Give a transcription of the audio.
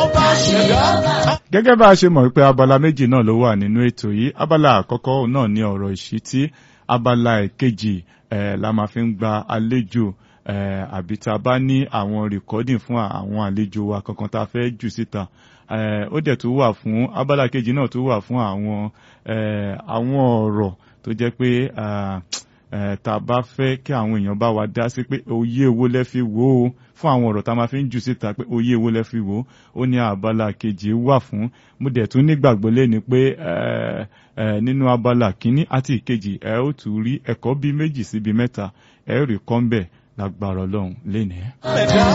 ọba ṣẹ̀dá. gẹ́gẹ́ bá a ṣe mọ̀ pé abala méjì náà ló wà nínú ètò yìí abala àkọ́kọ́ náà ní ọ̀rọ̀ ìṣítí abala ìkejì eh, la máa fi ń gba àlejò eh, àbí tá a bá ní àwọn rìkọ́dìn fún àwọn àlejò wa kankan tá a fẹ́ jù síta eh, ó dẹ̀ tún wà fún abala kejì náà tún wà fún àwọn eh, àwọn ọ̀rọ̀ tó jẹ́ pé ah, eh, tá a bá fẹ́ kí àwọn èèyàn bá wa dá sí pé oyè owó lẹ́ fi wò ó fún àwọn ọ̀rọ̀ tá a máa fi ń jù síta pé oyè owó lẹ́ fi wò ó ó ní abala kejì wà fún mo dẹ̀ tún nígbàgbọ́ lẹ́ni pé eh, eh, nínú abala kínní àti ìkejì ẹ ó tún rí ẹ̀kọ́ bíi méjì síbi mẹ́ta ẹ rí kọ́ńbẹ̀ lágbára ọlọ́run lénìí. ẹ̀dá